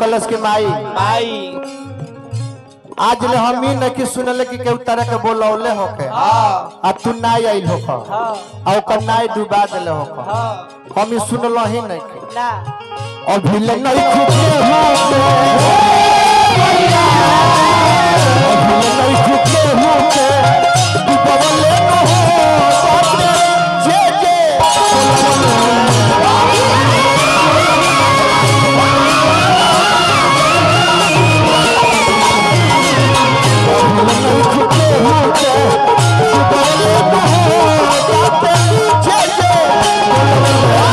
कलश के माई माई आज ले हम ही नहीं सुनले कि केहू तरह के बोलौले होके हाँ आ तू नाई आइल होक हाँ आ ओकर नाई डुबा देले होक हाँ हम ही सुनल ही नहीं के ना अभी ले नहीं खुके होके अभी ले नहीं खुके होके डुबवले न हो बाटे जे जे अभी ले नहीं खुके होके डुबवले न हो बाटे जे जे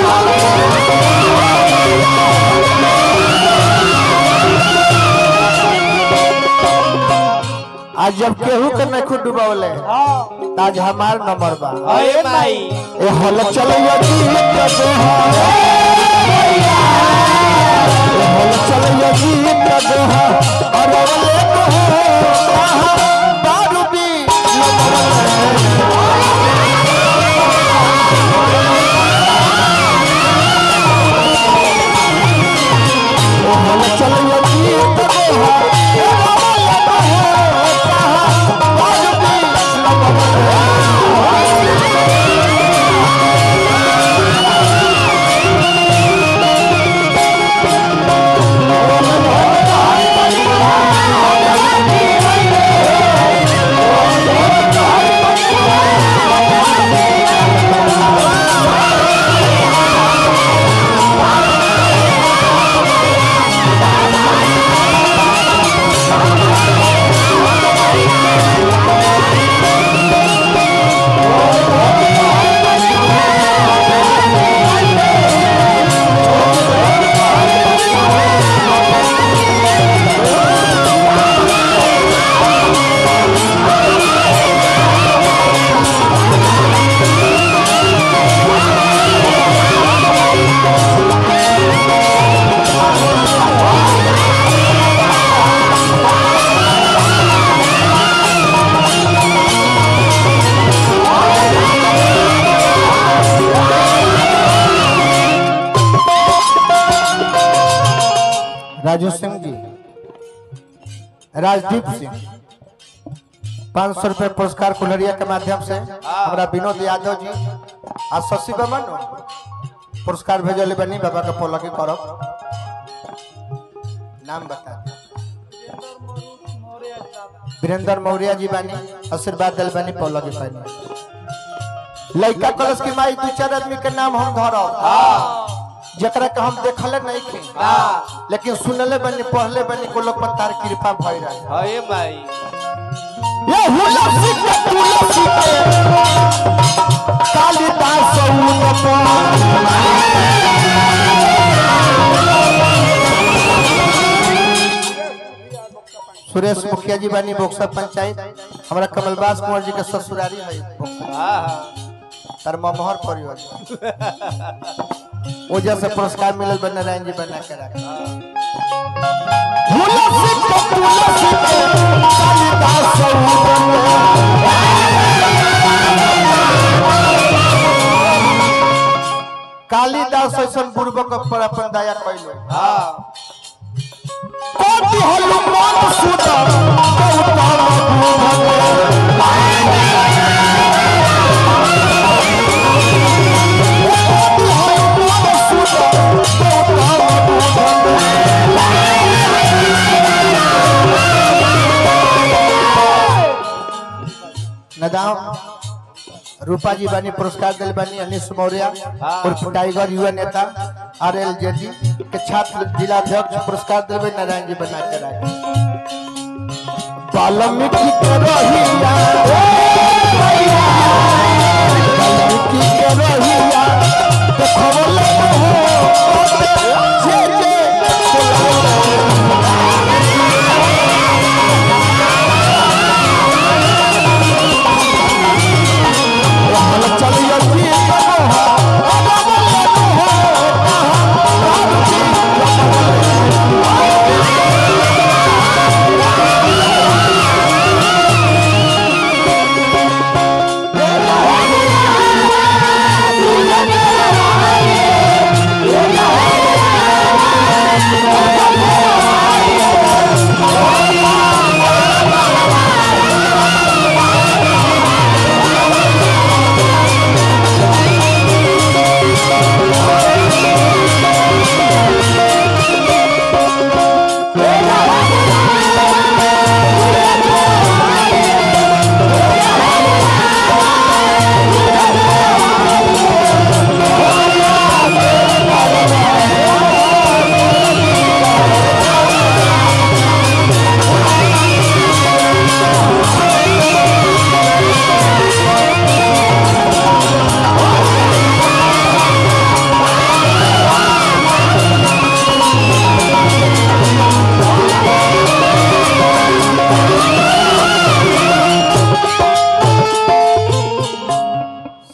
आज जब केहू के नहीं खुद डुबौले हाँ आज हमार नंबर बा अरे माई ए हल चलैया जी कदो ए हल चलैया जी कदो अरे ले कहो दारू भी ए हल चलैया जी कदो दारू भी राजू सिंह जी राजदीप सिंह पाँच सौ रुपये पुरस्कार कुलरिया के माध्यम से हमारा विनोद यादव जी आ शशि बमन पुरस्कार भेजले बनी बाबा के पोलकी करब नाम बता दी। वीरेंद्र मौर्य जी बानी आशीर्वाद दिल बनी पोलकी पानी लड़का कलश की माई दू चार आदमी के नाम हम धरब जकरा के हम देखले नहीं थे हाँ लेकिन सुनले बनी पढ़ले बनी को लोग पर तार कृपा भई रहे अरे माई ये हुलसी के तुलसी के कालिदास उन सुरेश मुखिया जी बानी बोक्सा पंचायत हमारा कमलबास कुंवर जी के ससुरारी है बोक्सा। हाँ हाँ तार ममहर परिवार ओजा से पुरस्कार मिलल बन नारायण जी बना के रखे हुलसी के तुलसी के कालिदास उन कालिदास ऐसन बुर्बक पर अपन दया कैलो हाँ कोटि हनुमान सुत गौतम नदाम रूपा जी बानी पुरस्कार दिल बानी अनिश मौर्य उर्फ टाइगर युवा नेता आर एल जेडी के छात्र जिला अध्यक्ष पुरस्कार दिल बानी नारायण जी बना के राखे वाल्मीकि के रहिया वाल्मीकि के रहिया देखवले हो जे जे चल चलिए जी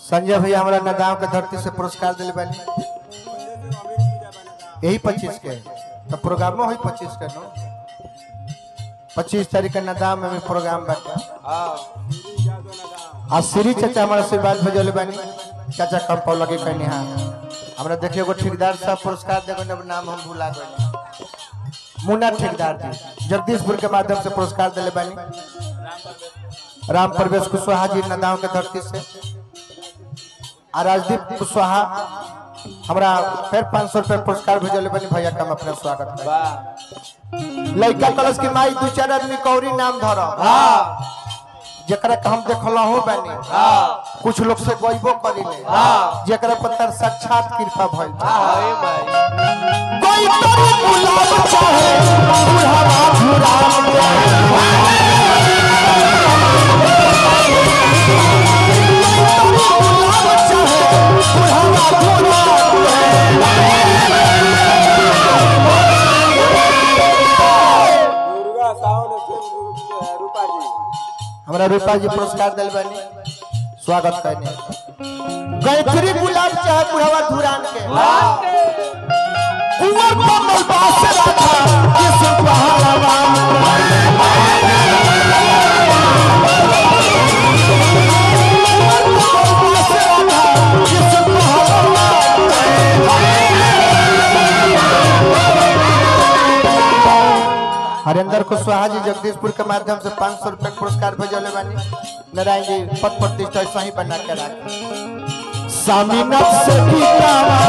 संजय भैया हमारा नदाव के धरती से पुरस्कार दिले बानी यही पच्चीस के तो प्रोग्रामो हुई पच्चीस के नो पच्चीस तारीख के नदाव में भी प्रोग्राम बाटे आ श्री चाचा हमारा आशीर्वाद भेजले बानी चाचा कम पाव लगे कहनी हाँ हमरा देखिए एगो ठेकेदार साहब पुरस्कार देगो न नाम हम भुला गए मुन्ना ठेकेदार जी जगदीशपुर के माध्यम से पुरस्कार दिले बानी राम प्रवेश कुशवाहा जी नदाव के धरती से आ राजदीप कुशवाहा हमरा फिर पाँच सौ रुपया पुरस्कार भेजले बनी भैया का हम अपना स्वागत करें लड़का कलश की माई दू चार आदमी कौरी नाम धर जकरा के हम देखल हो बानी कुछ लोग से गईबो करिले जकरा पर तर साक्षात कृपा भइल कोई तर गुलाब चाहे बुढ़ावा भुराम दुर्गा सावन सिंह रूपा जी हमरा रूपा जी पुरस्कार दिल बानी स्वागत करने गायत्री गुलाब चाहे बुढ़ावा धुरान के कुंवर कमल बास राधा किस पहलवान हरेंद्र कुशवाहा जी जगदीशपुर के माध्यम से पाँच सौ रुपये पुरस्कार भेजले बानी नारायण जी पद प्रतिष्ठा सही बना के राख स्वामीनाथ से पीतावा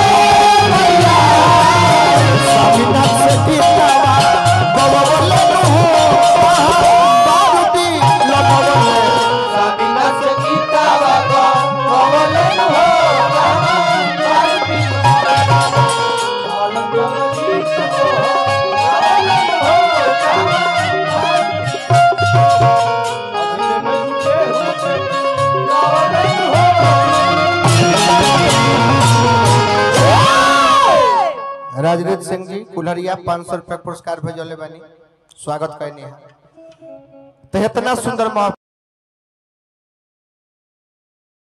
स्वामीनाथ से पीतावा बवले हो बारूदी लबवले स्वामीनाथ गीता बाबा भवलन हो राजनीत सिंह जी कुल्हरिया पाँच सौ रुपया पुरस्कार भेजले बानी स्वागत करनी है तो इतना सुंदर महफिल